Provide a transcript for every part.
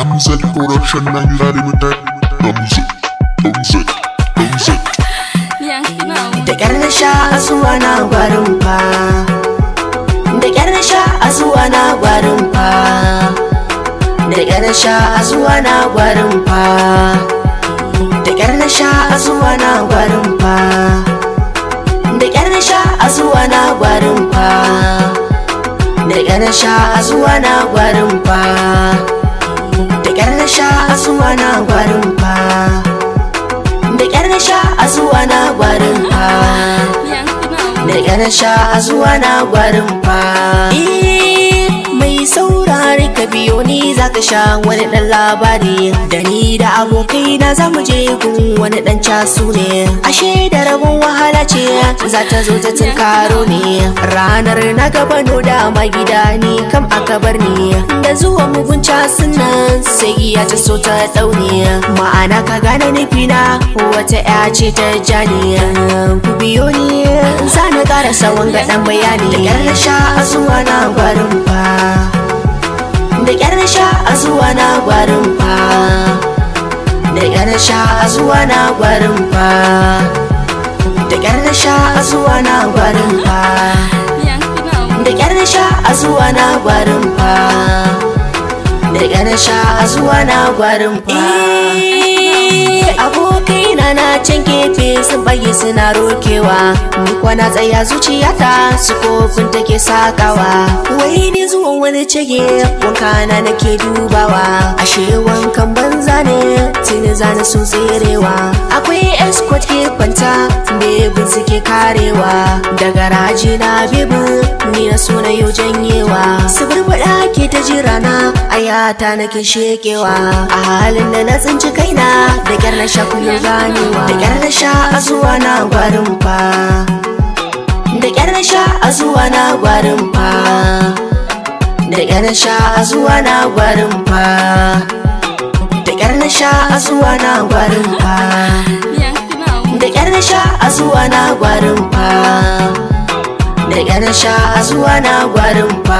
MZ Production Nigeria Limited. MZ, MZ, MZ. da ƙyar na sha asuwa na gwarin fa da ƙyar na sha asuwa na gwarin fa da ƙyar na sha asuwa na gwarin fa da ƙyar na sha asuwa na gwarin fa da ƙyar na sha asuwa na gwarin fa da ƙyar na sha asuwa na gwarin fa da ƙyar na sha asuwa na gwarin fa da ƙyar na sha a zuwa na gwarin fa da ƙyar na sha a zuwa na gwarin fa mai saurari ka biyo ni za ka sha wani ɗan labari da ni da abokai na za mu je gun wani ɗan casu ne ashe da rabon wahala ce za ta zo ta tunkaro ne ranar na gaba no da gida ni kam aka bar ni da zuwa mugun casun nan sai giya ta so ta ɗaune ma'ana ka gane nufina wata ya ce ta jani ku biyo ni za na ƙarasa wanga ɗan bayani da ƙyar na sha a zuwa na gwarin fa da ƙyar na sha a zuwa na gwarin fa da ƙyar na sha a zuwa na gwarin fa da ƙyar na sha a zuwa na gwarin fa da ƙyar na sha a zuwa na gwarin fa da ƙyar na sha a zuwa na gwarin fa abokai na na can gefe sun bayi suna rokewa ni kwana tsaya zuciyata su kofin take sakawa wai ni zuwan wani cege wanka na nake dubawa ashe wankan banza ne tuni zana sun tserewa akwai escort ke kwanta bebin suke karewa daga raji na bebin ni na so na yau janyewa su burbuɗa ke ta jira na ayata nake shekewa a halin da na tsinci kaina da kyar na sha kuyo ganewa da kyar na sha a zuwa na gwarin fa da kyar na sha a zuwa na gwarin fa da kyar na sha a zuwa na gwarin fa da kyar na sha a zuwa na gwarin fa da kyar na sha a zuwa na gwarin fa da kyar na sha a zuwa na gwarin fa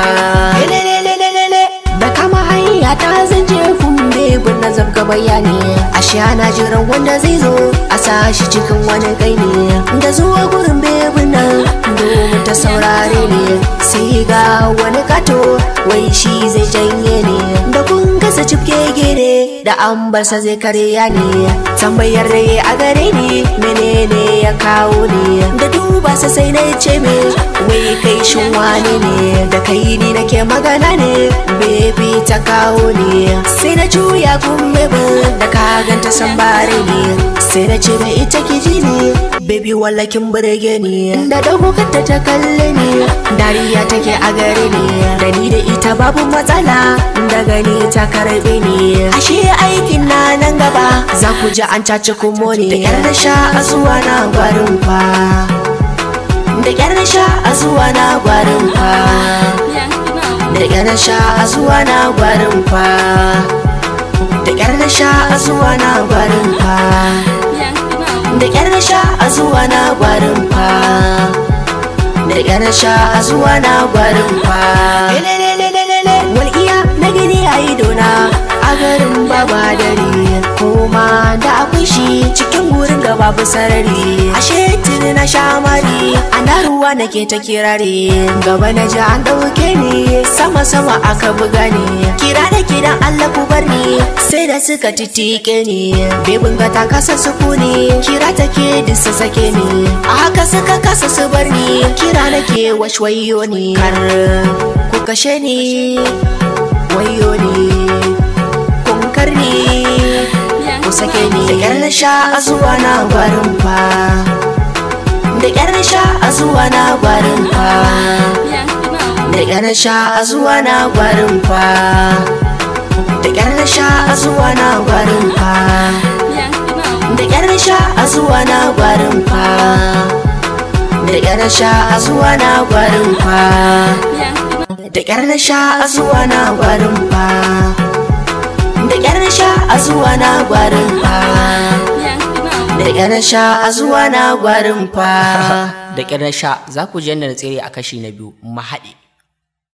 da kama hanya ta zanje kumbe na zabga bayani ashe ana jiran wanda zai zo a sashi cikin wani kai ne da zuwa gurin bebin nan domin ta saurare ne sai ga wani kato wai shi zai janye ne da kun gasa cifke gere da an barsa zai karya ne tambayar da ya a gare ni menene ya kawo ne da duba sa sai na ce me wai kai shin wani ne da kai ni nake magana ne bebi ta kawo ne sai na juya kuma da ka ganta san bare ne sai na ce da ita kiji ne baby wallakin burge ni da dago kanta ta kalle ni dariya take a gare ni da ni da ita babu matsala da gani ta karbe ni ashe aikin na nan gaba za ku ji an caci kumo ne da yar na sha a zuwa na gwarin fa da yar na sha a zuwa na gwarin fa da yar na sha a zuwa na gwarin fa da ƙyar na sha a zuwa na gwarin fa da ƙyar na sha a zuwa na gwarin fa da ƙyar na sha a zuwa na gwarin fa walƙiya na gani a idona a garin baba dare koma da akwai shi cikin gurin da babu sarari ashe tuni na sha mari ana ruwa nake ta kirare gaba na ji an ɗauke ni sama sama aka buga ni kira da kidan Allah ku bar ni sai da suka titike ni bebin ga ta kasa sukuni kira take disa sake ni a haka suka kasa su bar ni kira nake washwayo ni kar ku kashe ni wayo ni kun karni ku sake ni da kyar na sha a zuwa na gwarin fa da kyar na sha a zuwa na gwarin fa da kyar na sha a zuwa na gwarin fa da kyar na sha a zuwa na gwarin fa da kyar na sha a zuwa na gwarin fa da kyar na sha a zuwa na gwarin fa da kyar na sha a zuwa na gwarin fa da kyar na sha a zuwa na gwarin fa da kyar na sha a zuwa na gwarin fa da ƙyar na sha za ku ji yadda na tsere a kashi na biyu mahaɗi